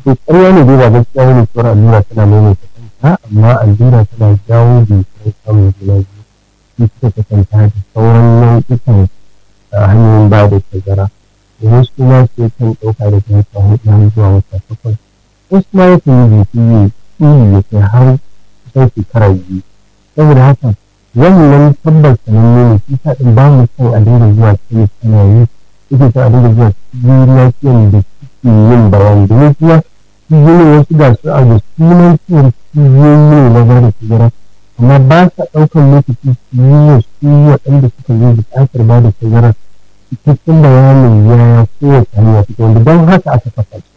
to ƙarya ne dai ba gaskiya wani cewar allura tana maimaita kanta amma allura tana jawo jinkirin samun juna biyu shi suka kasanta da sauran nau'ikan hanyoyin ba da tazara wasu ma su kan ɗauka da wata hudu zuwa wata takwas wasu ma ya kan yi jiki ne ya kai har kusan shekara biyu saboda haka wannan tabbas sananne ne shi sa ɗin ba mu son a dinga zuwa cikin sanayi suke son a dinga zuwa cikin lafiyan da suke yin bayani domin kuma cibiyoyin wasu ga su a da sunan cewar cibiyoyi ne na gada tazara amma ba sa ɗaukar lokaci su yi wa su waɗanda suka zo buƙatar ba da tazara cikakken bayanin yaya kowace hanya take wanda don haka aka kafa su